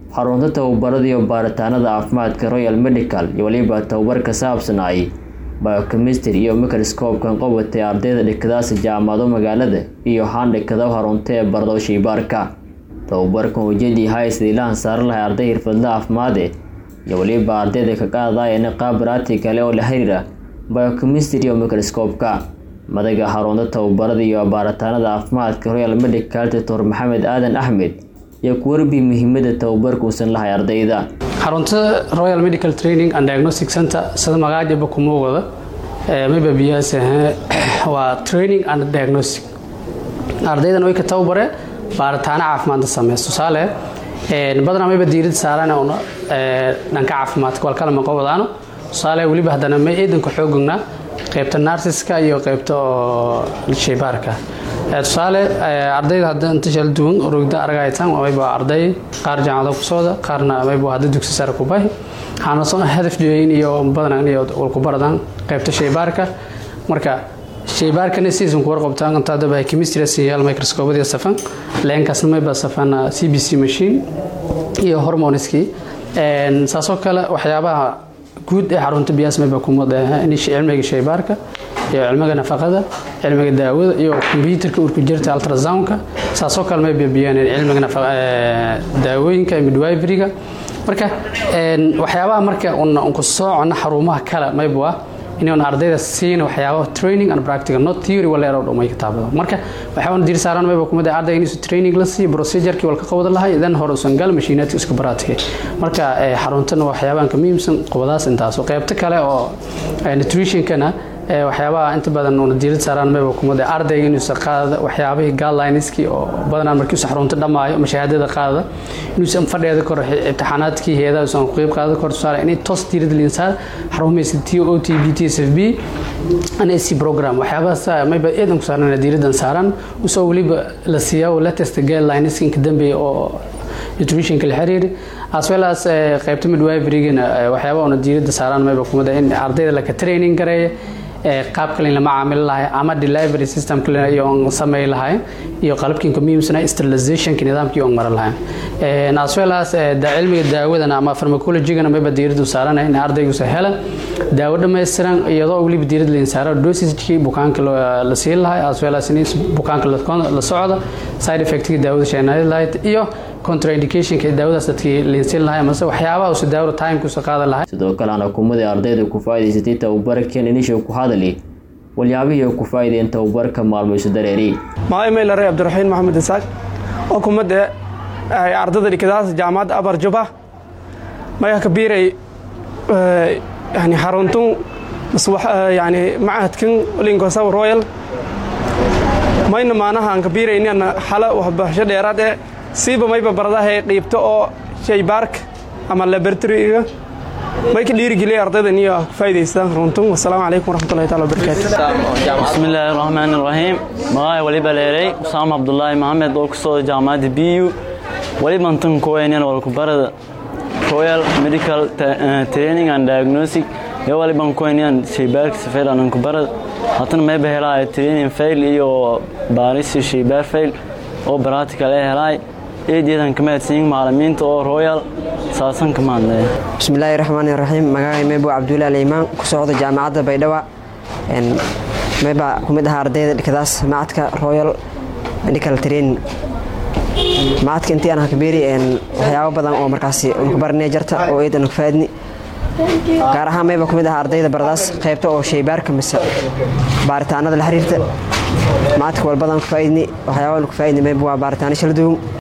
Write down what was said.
xarunta tababarada iyo baaritaanada caafimaadka royal medical iyo weliba tababar ka saabsanay biochemistry iyo microscope-kan qabatay ardayda dhikadaasi jaamacado magaalada iyo handhikada harunta ee bardo shaybaarka tababarkan ujeedii hay sidii la hansaari lahay arday xirfadla caafimaade iyo weliba ardayda ka qaadayana qaab baraati kale oo la xiriira biochemistry iyo microscope-ka madaga xarunta tababarada iyo baaritaanada caafimaadka royal medical doctor maxamed aadan axmed iyo ku warbi muhiimada tababarka uusan lahay ardayda xarunta royal medical training and diagnostic center sida magacaajaba kuma wada mayba biyahaas waa training and diagnostic ardaydan way ka tababare baaritaano caafimaadda sameys tusaale badanaa mayba diirada saaraan una dhanka caafimaadka walkala maqo wadaano tusaale weliba haddana may eedanka xoogognaa qaybta narsiska iyo qaybta oo shaybaarka tusaale ardayda hadda inta shala duwan rogda aragaytaan mayba arday qaar jaamacado ku socda qaarna mayba hadda dugsi sare ku bahi waxaana soo hadaf jeeyin iyo badan iyo walku baradaan qaybta shaybaarka marka shaybaarkana season ku warqabtaan inta hadda chemistry siyaal microscope safan leenkaasna mayba safan cbc machine iyo hormoneski saasoo kale waxyaabaha guud ee xarunta biyaas mayba kumada cilmiga shaybaarka iyo cilmiga nafaqada cilmiga daawada iyo kombyuutarka urku jirta ultrasoundka saasoo kale may biyaan cilmiga daawooyinka midwiveryga marka waxyaabaha marka unku soocona xarumaha kale mayba inuun ardayda siina waxyaaba training and practical not theory wala eroo dhumay kitaabada marka waxaan dir saaran mayba kumada ardayga inuu training la siiyo procedure-kii walka qabada lahay dan hore usan gal mashiinaadka isku baraadkay marka xaruntana waxyaabahan ka muhiimsan qobadaas intaas qaybta kale oo nutrition-kana waxyaabaha inta badan una diirad saaraan mayba kumada ardayga inuusan qaada waxyaabihii guidelineskii oo badanaa markiisu xarunta dhammaayo ama shahaadada qaada inuusan fadheeda kor imtixaanaadkii heedaha usan ku qeyb qaada kor tusaale inay toos diirad linsaad xarumaysa t o t b t s f b nsc program waxyaabahaas mayba eedan ku saaran diiradan saaran usoo weliba la siiyaa latest guidelineska inka dambeeya oo nutritionka la xiriiri as well as qaybta midwiverygana waxyaaba una diirada saaraan mayba kumada in ardayda laka training gareeya qaabka layn lama caamili lahay ama delivery systemka iyoon samey lahay iyo qalabkiinka muhiimsana sterilizationka nidaamkii oon maran lahay as well as cilmiga daawadana ama pharmacologygana mayba diiradu saarana in ardaygusa hela daawo dhammaystiran iyadoo weliba diirad layn saaro dosagekii bukaanka la siin lahay as well as in bukaanka la socda side effectga daawada sheenayd lahayd iyo contraindicationka daawadaas dadkii liinsin lahay amase waxyaabaha usa daawada timekusa qaadan lahay sidoo kale ana kumadii ardayda ku faa'idaysatay tababarkan inisha ku hadali walyaabihii ku faa'iideen tababarka maalmayso dareeri maaimeylarey cabdiraxiin maxamed isaaq oo kumada ardayda dhikadaas jaamacadda abar juba maya kabiiray yani xaruntun yani macahadkan linkosaw royal mayna maanaha aan kabiiraynan xala waxbarasho dheeraad ee siiba mayba baradahay qiibto oo shaybaarka ama laboratoryga may ka dhiirigeliya ardaydan iyo faa'idaystaan runtun wasalaamu calaykum waraxmatullahi taala wabarakaatu bismillaahi raxmaani raxiim magaay waliba leeray usaama cabdulaahi maxamed oo kusoo jaamacadda b u waliban tan kuweynan walkubarada royal medical training and diagnostic ee waliban kuweynan shaybaarka safeer anan kubarada hatana mayba helaayo training fail iyo baarisi shaybaar fail oo baraatikal ee helaay eedeedan ka mahadsanyin macalimiinta oo royal saasan ka mahadnaya bismillaahi raxmaani raxiim magacay maybo cabdullahi aliimaan ku socda jaamacadda baydhaba mayba ku mid ahaa ardayda dhikadaas macadka royal medical training macadka intii aan hakabeeri waxyaabo badan oo markaasi unkabarnay jarta oo eedan faadni gaar ahaan mayba ku mid ahaa ardayda baradaas qaybta oo shaybaarka mise baaritaanada la xiriirta macadka walbadan ku faaidni waxyaaba ku faaidni mayba waa baaritaano shala duwan